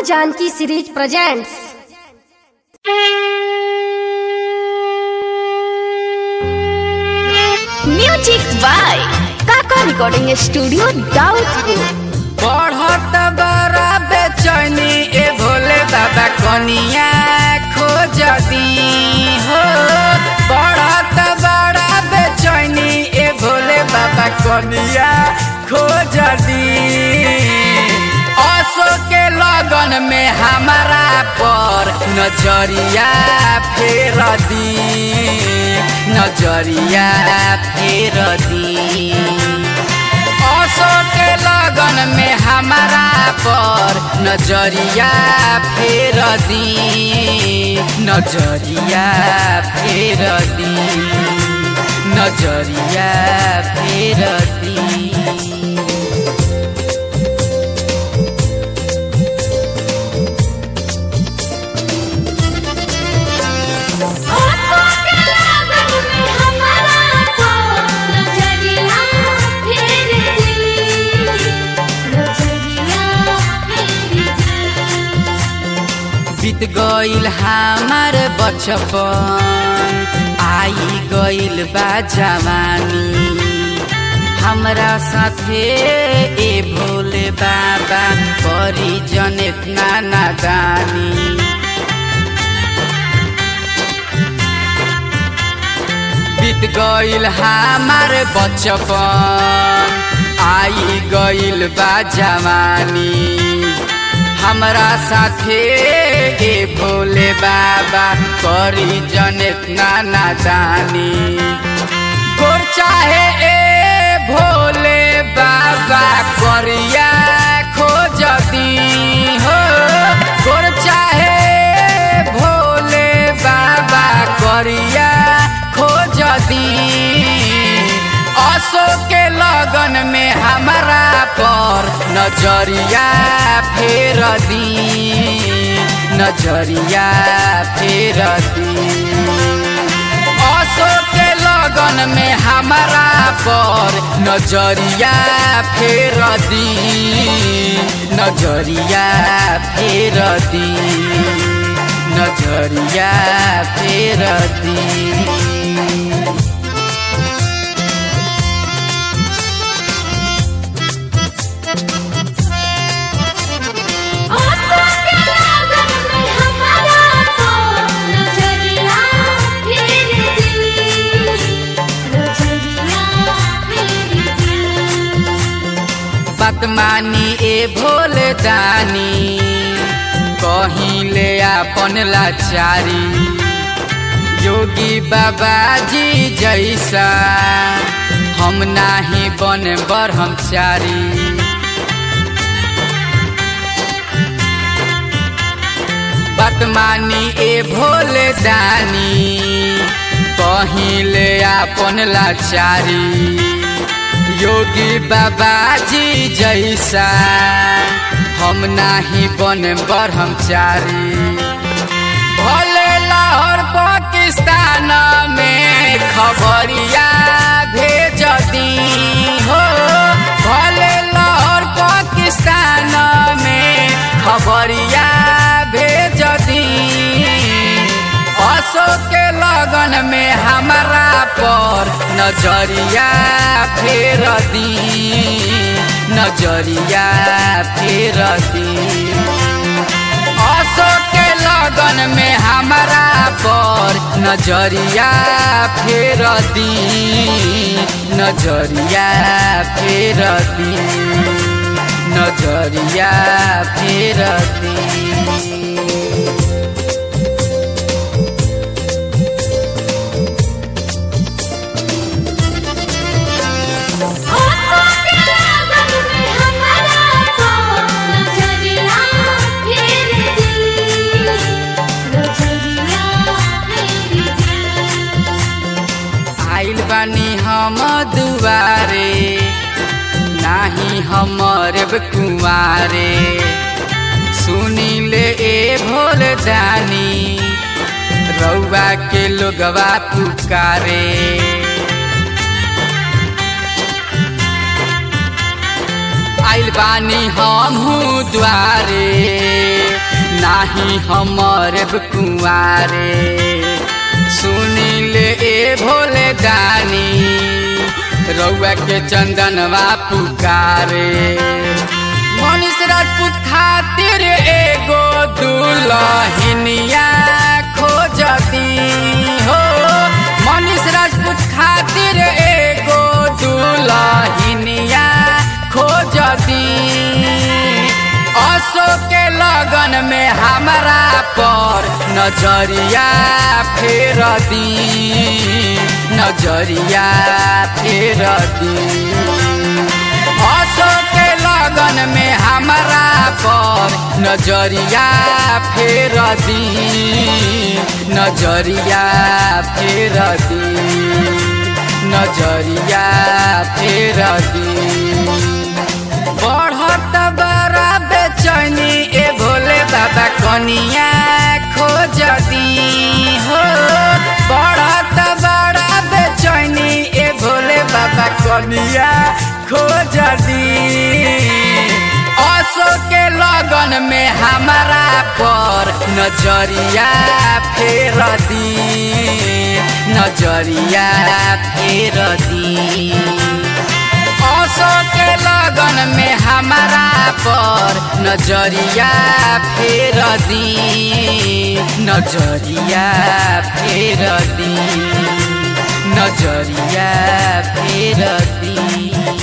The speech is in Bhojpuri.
Janaki series presents music by Kaka recording studio Daudpur बढ़त बड़ा बेचैनी ए भोले बाबा कनिया खोज दी हो बढ़त बड़ा बेचैनी ए भोले बाबा कनिया खोज दी असो के लगन में हमारा पर नजरिया फेर दी नजरिया फेर दी असो के लगन में हमारा पर नजरिया फेर दी नजरिया फेर दी नजरिया फेर दी बीत गईल हमार बचपन आई गईल बा जवानी हमरा साथे ए भोले बाबा करी जन इतना नादानी बीत गईल हमार बचपन आई गईल बा जवानी हमरा साथे ए भोले बाबा करी जन इतना नादानी गोर चाहे ए भोले बाबा करिया खोजती हो गोर चाहे भोले बाबा करिया खोजती असो के लगन में हमारा पर नजरिया फेर दी नजरिया फेर दी असो के लगन में हमारा पर नजरिया फेर दी नजरिया फेर दी नजरिया फेर दी बदमानी ए भोले दानी कहीं ले अपन लाचारी योगी बाबा जी जैसा हम नाही बन ब्रह्मचारी बदमानी ए भोले दानी कहीं ले अपन लाचारी योगी बाबा जी जैसा हम नाही बन ब्रह्मचारी भले लाहौर पाकिस्तान में खबरिया भेज दी हो भले लाहौर पाकिस्तान में खबरिया भेज दी असो के लगन में हमारा पर नजरिया फेर दी नजरिया फेर दी असो के लगन में हमारा पर नजरिया फेर दी नजरिया फेर दी नजरिया फेर दी आइल बानी हम दुआरे नाही हमर कुआरे सुनी ले ए भोल दानी रउआ के लोगवा पुकारे आइल बानी हमहू द्वारे नाही हमारे कुआरे सुनील ए भोले दानी रउआ के चंदनवा पुकारे मनीष राजपूत खातिर एगो दुलहिनिया खोजती हो मनीष राजपूत खातिर एगो दुलहिनिया खोजती असो के लगन में हमारा पर नजरिया फेर दी नजरिया फेर दी असो के लगन में हमारा पर नजरिया फेर दी नजरिया फेर दी नजरिया फेर दी बढ़त बड़ा बेचैनी ए भोले बाबा कनिया खोजती हो बढ़त बड़ा बेचैनी ए भोले बाबा कनिया खोजती असो के लगन में हमारा पर नजरिया फेर दी नजरिया फेर दी असो के लगन में हमारा पर नजरिया फेर दी नजरिया फेर दी नजरिया फेर दी